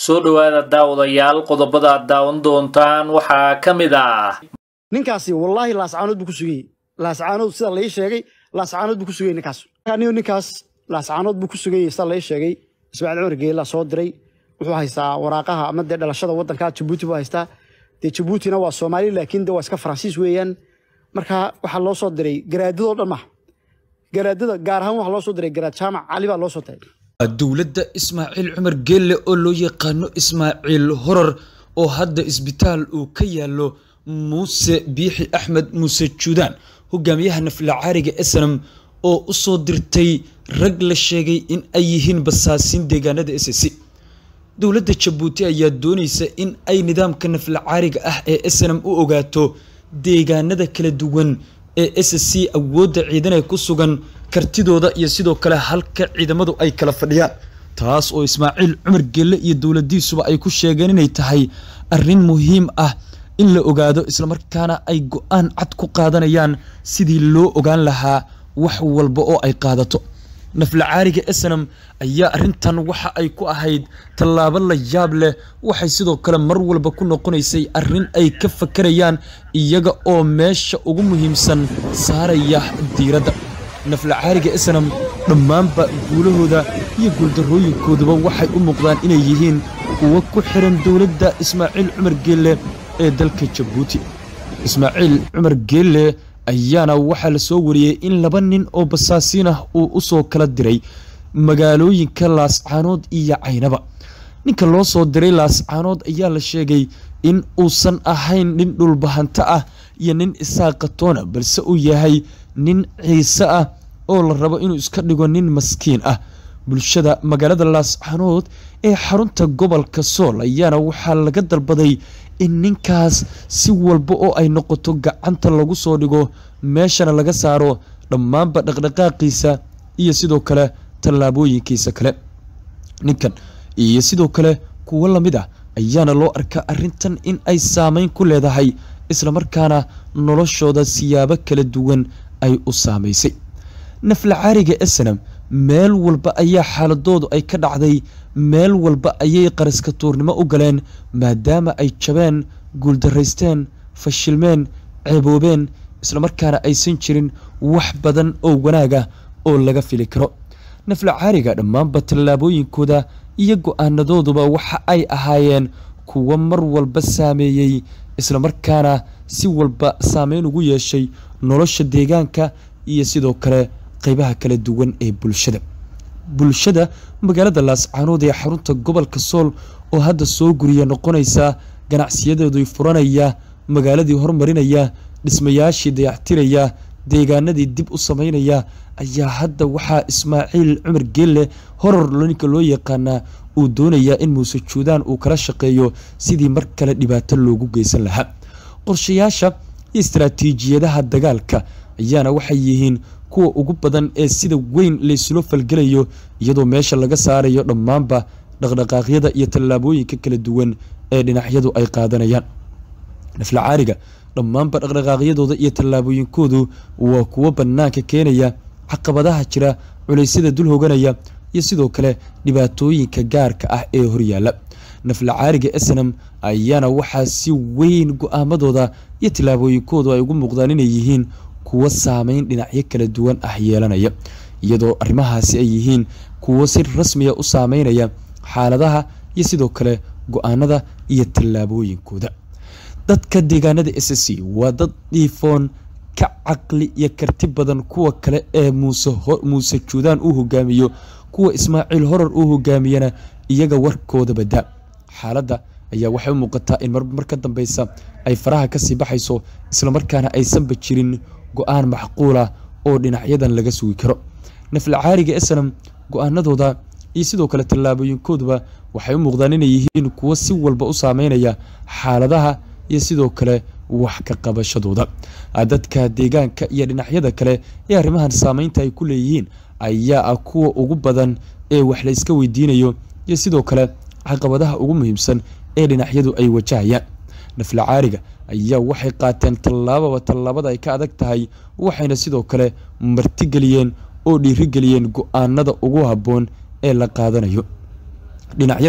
soo dhowaada daawadayaal qodobada aad daawan doontaan waxaa ka mid ah ninkaasi wallaahi laascaanood buu ku sugayey laascaanood sida lai sheegay laascaanood buu ku sugayey ninkaas anigu ninkaas laascaanood buu ku sugayey sida lai sheegay ismaaciil cumar geela soo diray wuxuu haystaa waraaqaha ama dee dhalashada waddanka jabuuti buu haystaa dee jabuutina waa soomaali laakiin de waa iska faransiis weeyaan marka waxaa loo soo diray garaadadoo dhan maha garaadada gaar ahaan waxaa loo soo diray garaad jaamac cali baa loo soo diray dowladda ismaaciil cumar geelle oo loo yaqaano ismaaciil horar oo hadda isbitaal uu ka yaalo muuse biixi axmed muuse juudaan hogaamiyaha naflacaariga esenam oo u soo dirtay rag la sheegay in ay yihiin basaasiin deegaanada s c dowladda jabuuti ayaa doonaysa in ay nidaamka naflacaariga ah ee esenam u ogaato deegaanada kala duwan ee s c awoodda ciidan ee ku sugan kartidooda iyo sidoo kale halka ciidamadu ay kala fadhiyaan taas oo ismaaciil cumar gelle iyo dowladiisuba ay ku sheegeen inay tahay arrin muhiim ah in la ogaado islamarkaana ay go-aan cad ku qaadanayaan sidii loo ogaan lahaa wax walba oo ay qaadato naflacaariga esenam ayaa arrintan waxa ay ku ahayd tallaabo la yaab leh waxay sidoo kale mar walba ku noqonaysay arrin ay ka fakarayaan iyaga oo meesha ugu muhiimsan saaraya diiradda naflacaariga esenam dhammaanba guulahooda iyo guuldarrooyinkooduba waxay u muuqdaan inay yihiin kuwo ku xiran dowladda ismaaciil cumar geelle ee dalka jabuuti ismaaciil cumar geelle ayaana waxaa la soo wariyey in laba nin oo basaasiin ah uu u soo kala diray magaalooyinka laascaanood iyo caynaba ninka loo soo diray laascaanood ayaa la sheegay in uusan ahayn nin dhulbahanto ah iyo nin isaaqatoona balse uu yahay nin ciise ah oo la rabo inuu iska dhigo nin maskiin ah bulshada magaalada laascaanood ee xarunta gobolka sool ayaana waxaa laga dalbaday in ninkaas si walba oo ay noqoto gacanta lagu soo dhigo meeshana laga saaro dhammaanba dhaqdhaqaaqiisa iyo sidoo kale tallaabooyinkiisa kale ninkan iyo sidoo kale kuwo lamid ah ayaana loo arkaa arrintan in ay saameyn ku leedahay islamarkaana noloshooda siyaabo kala duwan ay u saamaysay naflacaariga esenam meel walba ayaa xaaladoodu ay ka dhacday meel walba ayay qaraska tuurnimo u galeen maadaama ay jabeen guuldaraysteen fashilmeen ceeboobeen islamarkaana aysan jirin wax badan oo wanaag ah oo laga fili karo naflacaariga dhammaanba tallaabooyinkooda iyo go-aanadooduba waxa ay ahaayeen kuwo mar walba saameeyey islamarkaana si walba saameyn ugu yeeshay nolosha deegaanka iyo sidoo kale qeybaha kala duwan ee bulshada bulshada magaalada laascaanood ee xarunta gobolka sool oo hadda soo guriya noqonaysa ganacsiyadeedu furanaya magaaladii hormarinaya dhismayaashii dayactiraya deegaanadii dib u sameynaya ayaa hadda waxaa ismaaciil cumar geelle horor ninka loo yaqaanaa uu doonayaa in muuse juudaan uu kala shaqeeyo sidii mar kale dhibaato loogu geysan lahaa qorshayaasha iyo istaraatiijiyadaha dagaalka ayaana waxay yihiin kuwa ugu badan ee sida weyn layslo falgelayo iyadoo meesha laga saarayo dhammaanba dhaqdhaqaaqyada iyo tallaabooyinka kala duwan ee dhinacyadu ay qaadanayaan naflacaariga dhammaanba dhaqdhaqaaqyadooda iyo tallaabooyinkoodu waa kuwo bannaanka keenaya caqabadaha jira culeysyada dul hoganaya iyo sidoo kale dhibaatooyinka gaarka ah ee horyaala naflacaariga esenam ayaana waxaa si weyn go-aamadooda iyo tallaabooyinkoodu ay ugu muuqdaan inay yihiin kuwo saameyn dhinacyo kala duwan ah yeelanaya iyadoo arrimahaasi ay yihiin kuwo si rasmiya u saameynaya xaaladaha iyo sidoo kale go-aanada iyo tallaabooyinkooda dadka deegaanada s c waa dad dhiifoon ka caqli iyo karti badan kuwa kale ee muuse juudaan uu hogaamiyo kuwa ismaaciil horar uu hogaamiyana iyaga warkooda badaa xaaladda ayaa waxay u muuqataa in marmar ka dambeysa ay faraha kasii baxayso islamarkaana aysanba jirin go-aan macquula oo dhinacyadan laga sugi karo naflacaariga esenam go-aanadooda iyo sidoo kale tallaabooyinkooduba waxay u muuqdaan inay yihiin kuwo si walba u saameynaya xaaladaha iyo sidoo kale wax ka qabashadooda dadka deegaanka iyo dhinacyada kale ee arrimahan saameynta ay ku leeyihiin ayaa ah kuwa ugu badan ee wax la iska weydiinayo iyo sidoo kale caqabadaha ugu muhiimsan ee dhinacyadu ay wajahayaan naflacaariga ayaa waxay qaateen tallaababa tallaabada ay ka adag tahay waxayna sidoo kale martigeliyeen oo dhiirigeliyeen go-aanada ugu habboon ee la qaadanayo dhinacyadan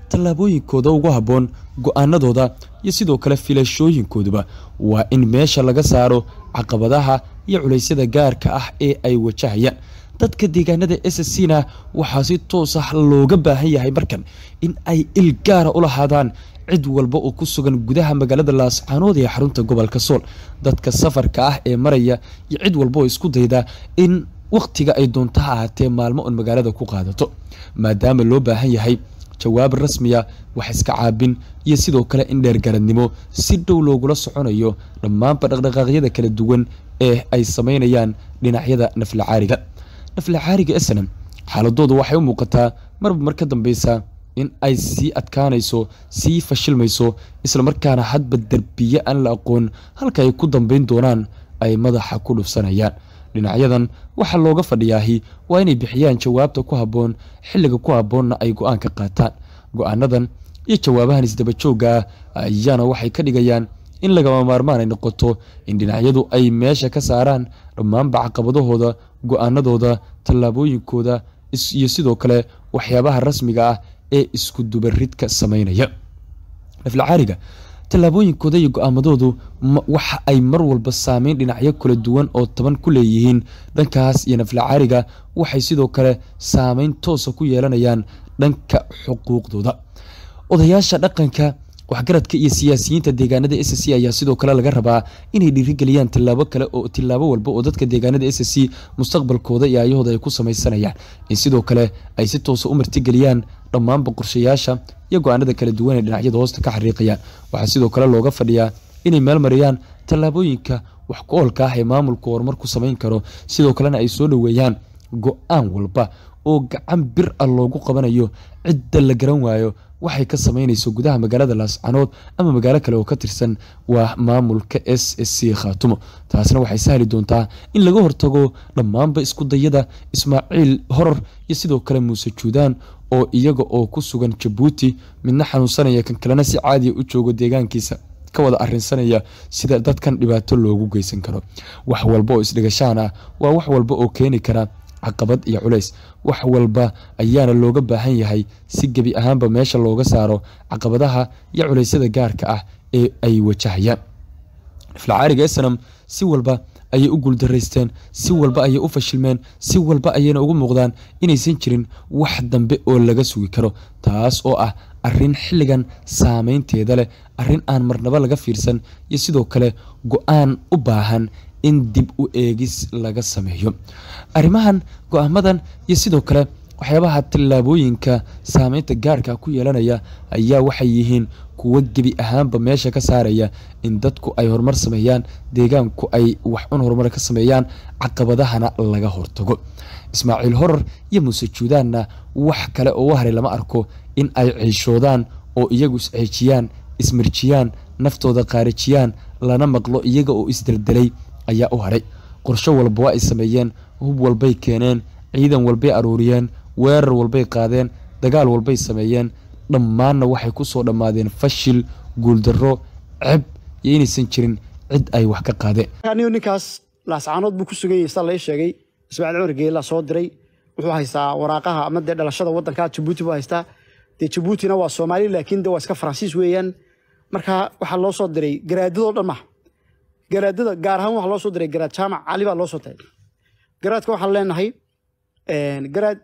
tallaabooyinkooda ugu habboon go-aanadooda iyo sidoo kale filashooyinkooduba waa in meesha laga saaro caqabadaha iyo culaysyada gaarka ah ee ay wajahayaan dadka deegaanada s c na waxaa si toos ah looga baahan yahay markan in ay il gaara u lahaadaan cid walba oo ku sugan gudaha magaalada laascaanood ee xarunta gobolka sool dadka safarka ah ee maraya iyo cid walba oo isku dayda in wakhtiga ay doonto ha ahaatee maalmo un magaalada ku qaadato maadaama loo baahan yahay jawaab rasmiya wax iska caabin iyo sidoo kale in dheergaradnimo si dhow loogula soconayo dhammaanba dhaqdhaqaaqyada kala duwan ee ay sameynayaan dhinacyada naflacaariga naflacaariga snam xaaladoodu waxay u muuqataa marba mar ka dambeysa in ay sii adkaanayso sii fashilmayso islamarkaana hadba derbiye aan la aqoon halka ay ku dambeyn doonaan ay madaxa ku dhufsanayaan dhinacyadan waxaa looga fadhiyaahi waa inay bixiyaan jawaabta ku habboon xilliga ku habboonna ay go-aan ka qaataan go-aanadan iyo jawaabahan isdabajooga ah ayaana waxay ka dhigayaan in lagama maarmaan ay noqoto in dhinacyadu ay meesha ka saaraan dhammaanba caqabadahooda go-aanadooda tallaabooyinkooda iyo sidoo kale waxyaabaha rasmiga ah ee isku dubaridka sameynaya naflacaariga tallaabooyinkooda iyo go-aamadoodu waxa ay mar walba saameyn dhinacyo kala duwan oo taban ku leeyihiin dhankaas iyo naflacaariga waxay sidoo kale saameyn toosa ku yeelanayaan dhanka xuquuqdooda odayaasha dhaqanka waxgaradka iyo siyaasiyiinta deegaanada s c ayaa sidoo kale laga rabaa inay dhiirigeliyaan tilaabo kale oo tilaabo walba oo dadka deegaanada s c mustaqbalkooda iyo ayahooda ay ku samaysanayaan in sidoo kale ay si toosa u martigeliyaan dhammaanba qorshayaasha iyo go-aanada kala duwan ee dhinacyada hoosta ka xariiqayaan waxaa sidoo kale looga fadhiyaa inay meelmariyaan tallaabooyinka wax ku oolka ah ee maamulku horumar ku samayn karo sidoo kalena ay soo dhoweeyaan go-aan walba oo gacan bir ah loogu qabanayo cidda la garan waayo waxay ka sameynayso gudaha magaalada laascanood ama magaalo kale oo ka tirsan waa maamulka s s c khaatumo taasna waxay sahli doontaa in laga hortago dhammaanba isku dayada ismaaciil horor iyo sidoo kale muuse juudaan oo iyaga oo ku sugan jabuuti midna xanuunsanaya kan kalena si caadiya u joogo deegaankiisa ka wada arinsanaya sida dadkan dhibaato loogu geysan karo wax walba oo isdhigashaan ah waa wax walba oo keeni kara caqabad iyo culays wax walba ayaana looga baahan yahay si gebi ahaanba meesha looga saaro caqabadaha iyo culeysyada gaarka ah ee ay wajahayaan naflacaariga snam si walba ayay u guuldaraysteen si walba ayay u fashilmeen si walba ayayna ugu muuqdaan inaysan jirin wax dambe oo laga sugi karo taas oo ah arin xilligan saameynteeda leh arin aan marnabo laga fiirsan iyo sidoo kale go-aan u baahan in dib u eegis laga sameeyo arrimahan go-aamadan iyo sidoo kale waxyaabaha tallaabooyinka saameynta gaarka ku yeelanaya ayaa waxay yihiin kuwo gebi ahaanba meesha ka saaraya in dadku ay horumar sameeyaan deegaanku ay wax un horumar ka sameeyaan caqabadahana laga hortago ismaaciil horor iyo muuse juudaanna wax kale oo u haray lama arko in ay ciishoodaan oo iyagu isceejiyaan ismirjiyaan naftooda qaarijiyaan lana maqlo iyaga oo isdeldelay ayaa u haray qorsho walba waa ay sameeyeen hub walbay keeneen ciidan walbay aruuriyeen weerar walbay qaadeen dagaal walbay sameeyeen dhammaanna waxay ku soo dhammaadeen fashil guuldarro ceb iyo inaysan jirin cid ay wax ka qaadeen anigu ninkaas laascaanood buu ku sugan yahay sida lai sheegay ismaaciil cumar geela soo diray wuxuu haystaa waraaqaha ama dee dhalashada waddanka jabuuti buu haystaa dee jabuutina waa soomaali laakiin de waa iska faransiis weeyaan marka waxaa loo soo diray garaadadoo dhan maha garaadada gaar ahaan waxaa loo soo diray garaad jaamac cali baa loo soo diray garaadka waxaan leenahay garaad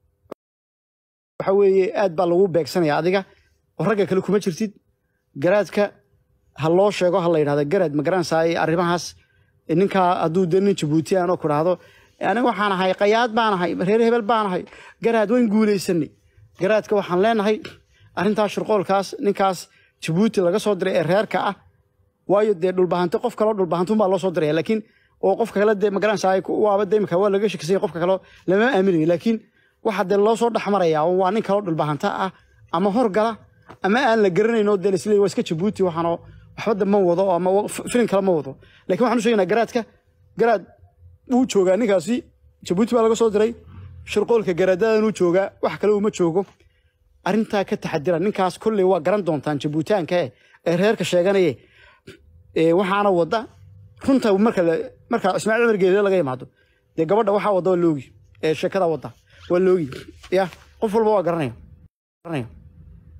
waxa weeye aad baa lagu beegsanaya adiga oo ragga kale kuma jirtid garaadka ha loo sheego ha la yidhahdo garaad ma garanaysaa arrimahaas ninkaa hadduu de nin jabuuti aanoo ku dhahdo aniga waxaan ahay qayaad baan ahay reer hebel baan ahay garaad wayn guulaysanay garaadka waxaan leenahay arrintaas shirqoolkaas ninkaas jabuuti laga soo diray ee reerka ah waayo dee dhulbahanto qof kaloo dhulbahantunbaa loo soo diraya laakiin oo qofka kale dee magaranaysaa waaba de imika waa laga shakisanya qofka kale lama aaminayo laakiin waxa dee loo soo dhexmaraya waa nin kaloo dhulbahanta ah ama horgala ama aan la garanayno dee isle waa iska jabuuti waxaanoo waxbada ma wado ama filin kale ma wado lakin waxaan u sheegaynaa garaadka garaad wuu joogaa ninkaasi jabuuti baa laga soo diray shirqoolka garaadadan uu joogaa wax kale uma joogo arrintaa ka taxadira ninkaas kolley waa garan doontaan jabuutaanka ee reerka sheeganaye waxaana wada runta marka marka ismaaciil cumar geelile laga imaado dee gabadha waxaa wada waa loogi ee sheekada wada waa loogi ya qof walba waa garanaya garanaya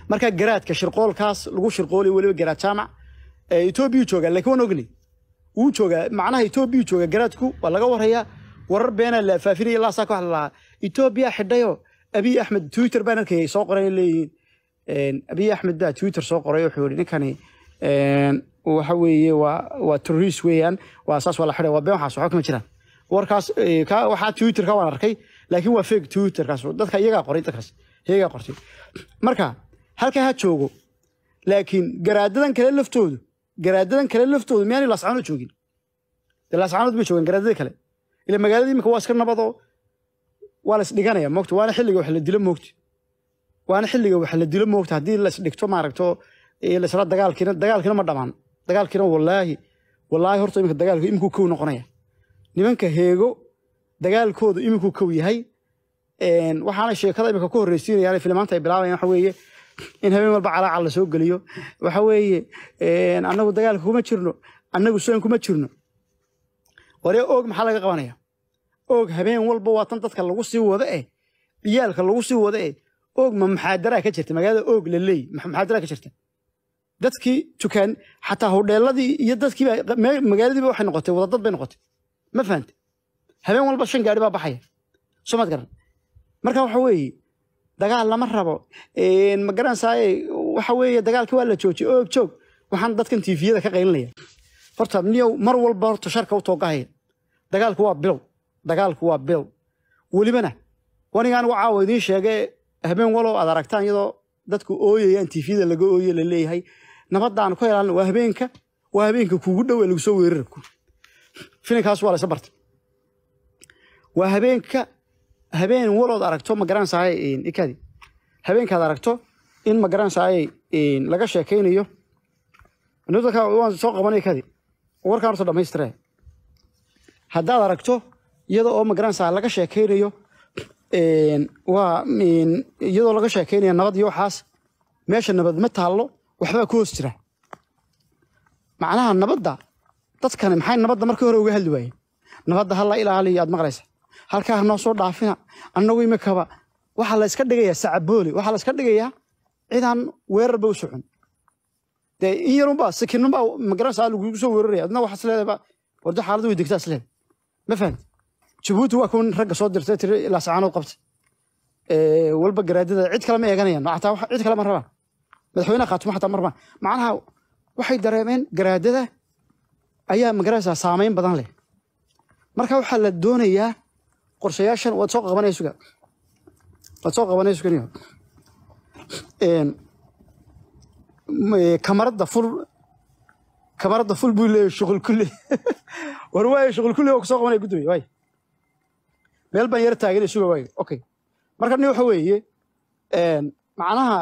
marka garaadka shirqoolkaas lagu shirqoolay weliba garaad jaamac ee etoobiya jooga laakiin waan ognay wuu joogaa macnaha etoobiya jooga garaadku waa laga warayaa warar beena la faafinaya ilaa saa ka wax la lahaa etoobiya xidhayo abiy axmed twitter baan arkayay soo qoray leeyihiin abiy axmed baa twitter soo qoray wuxuu yihi ninkani waxa weeye waa waa terrorist weeyaan waa saas waa la xidhay waa been waxaas waxba kama jiraan warkaas waxaa twitterka waan arkay laakiin waa fake twitterkaas dadka iyagaa qoray dadkaas iyagaa qortay marka halkaa ha joogo laakiin garaadadan kale laftoodu garaadadan kale laftoodu miyaanay laascaanood joogin dee laascaanood bay joogaan garaadada kale ila magaalada imika waa iska nabadoo waa la isdhiganaya moogta waana xilliga wax la dilo moogta waana xilliga wax la dilo moogta haddii la isdhigto maaragto laisla dagaalkiina dagaalkiina ma dhamaan dagaalkiina wallaahi wallaahi horta imika dagaalku imikuu kow noqonaya nimanka heego dagaalkoodu imikuu kow yahay waxaana sheekada imika ku horreysiinayaan filimaanta ay bilaabayaan waxa weeye in habeen walba calaacal la soo geliyo waxa weeye annagu dagaalka kuma jirno annagu soon kuma jirno waree oog maxaa laga qabanaya oog habeen walba waa tan dadka lagu sii wada eh ciyaalka lagu sii wada eh oog ma maxaadaraa ka jirta magaalada oog la leey maxaadaraa ka jirta dadkii tukaan xataa hodheeladii iyo dadkii magaaladiiba waxay noqotay wadadad bay noqotay ma fahante habeen walba shan gaari baa baxaya soo maad garan marka waxa weeye dagaal lama rabo ma garanaysaay waxa weeye dagaalkii waa la joojiyay oog joog waxaan dadkan tiifiyada ka qaylinaya horta niyow mar walba horta sharka u toogahaya dagaalku waa bilow dagaalku waa bilow welibana waniga anigu caawa idiin sheegay habeen walow aad aragtaan iyadoo dadku ooyayaan tiifiyada laga ooye la leeyahay nabadaan ku helaalna waa habeenka waa habeenka kuugu dhow ee lagu soo weerarku filinkaas waa laysa bartay waa habeenka habeen walood aragto ma garanaysaay ikadi habeenkaad aragto in ma garanaysaay laga sheekaynayo nudaka waan soo qabanay kadi warkaan horta dhammaystire haddaad aragto iyada oo ma garanaysaa laga sheekaynayo waa iyadoo laga sheekaynayo nabad iyo waxaas meesha nabad ma taallo waxbaa ku hoos jira macnaha nabadda dadkani maxay nabadda markii hore uga hadli waayeen nabadda ha la ilaaliyo aad maqlaysa halkaa hanoo soo dhaafina annagu imikaba waxaa la iska dhigayaa sacabooli waxaa la iska dhigayaa cidaan weerarba u socon dee in yarunbaa sikinunbaa magaranaysaa lagugu soo weeraraya adna waxaas leedaba wardo xaaladdu way degtaa isleeda ma fahamti jabuuti waa kuwan ragga soo dirtay tiri ilaa sacaanood qabta walba garaadada cid kale ma eeganayaan xataa cid kale ma rabaan madaxweynaha khaatimo xataa ma rabaan macnaha waxay dareemeen garaadada ayaa magaranaysaa saameyn badan leh marka waxaa la doonayaa qorshayaashan waad soo qabanaya suga waad soo qabanaya suganiyo kamaradda ful kamaradda ful buu leeyahay shuqul kulli war waayo shuqul kulli oo kusoo qabanaya gudoomiye waay meel baan yara taaganay suga waayo okay marka ni waxa weeye macnaha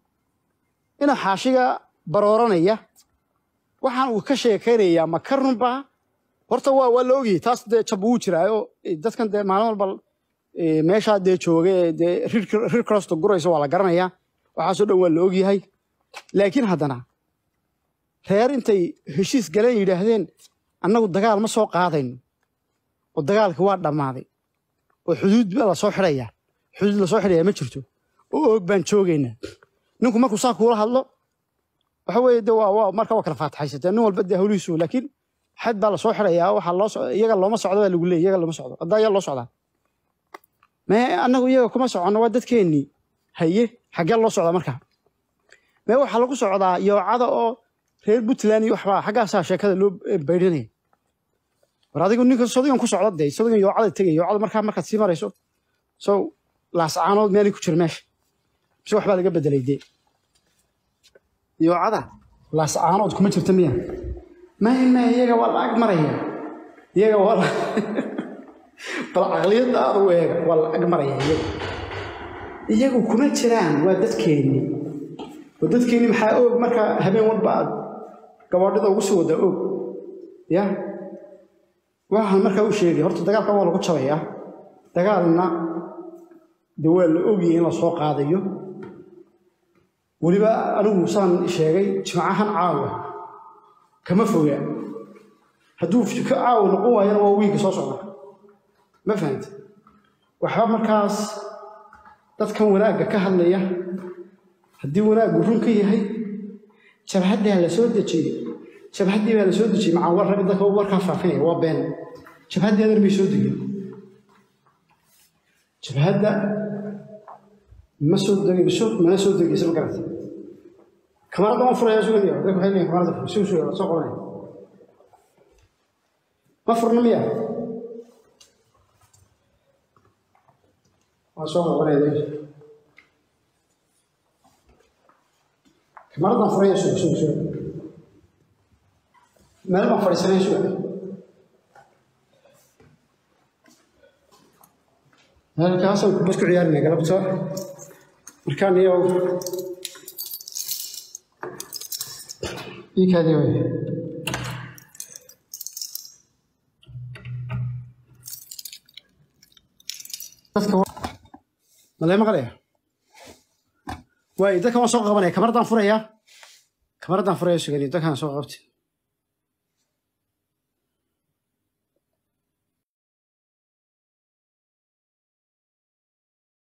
ina xaashiga barooranaya waxaan uu ka sheekaynayaa ma ka runbaa horta waa waa la ogyahay taas dee jab wuu jiraayo dadkan dee maalin walba meeshaa dee jooga dee rir crosta guraysa waa la garanayaa waxaasoo dhan waa la ogyahay laakiin haddana reer intay heshiis galeen yidhaahdeen annagu dagaal ma soo qaadayno oo dagaalka waa dhammaaday oo xuduud baa lasoo xidhayaa xuduud lasoo xidhayaa ma jirto oo oog baan joogaynaa ninku markuu saa kuula hadlo waxa weeye de waa waa marka waa kala faataxaysatee nin walba dee hawlihiisu laakiin xad baa lasoo xidhayaa waxaa loo iyaga looma socdo baa lagu leeyay iyaga looma socdo haddaa ayaa loo socdaa mee annagu iyaga kuma soconno waa dadkeennii haye xaggee loo socdaa markaa mee waxaa lagu socdaa yoocada oo reer puntland iyo waxbaa xaggaasaa sheekada loo baydhinaya war adigu ninka sodigan ku socda dee sodigan yoocada tegaya yoocada markaa markaad sii marayso so laascaanood meelay ku jira meesha mise waxbaa laga bedelay dee yoocada laascaanood kuma jirta miya may may iyaga waa la ag maraya iyaga waa la bal caqliyadda aad u eega waa la ag maraya iyaga iyagu kuma jiraan waa dadkeenni oo dadkeenni maxaa og markaa habeen walba aad gabaadhida ugu sii wadaa og ya waxaan markaa u sheegay horta dagaalka waa lagu jabayaa dagaalna de waa la ogyahay in la soo qaadayo weliba anigu saan sheegay jimcahan caawa kama foga hadduu ka caawa noqon waayana waa wiiga soo socda ma fahanta waxba markaas dadkan wanaagga ka hadlaya haddii wanaaggu run ka yahay jabhaddaa la soo dejiyey jabhaddii baa la soo dejiyey macaa war ragga dadka warkaa faafinaya waa been jabhaddii adar bay soo degeen jabhadda ma soo degayso mana soo degayso ma garata kamaradda waan furaya sugaya dadku waxay leeyihin kamaradda fur sug sugaya waa soo qabanaya ma furna miya waa soo qabanaya kamaraddan furaya sug sug sug meel baan fadhiisanaya sugaya halkaasaan kubad ku ciyaarina galabta markaan iyo iikaadii way dadka malee maqlaya waay dadka waan soo qabanaya kamaradaan furaya kamaradaan furaya sugani dadkaan soo qabtay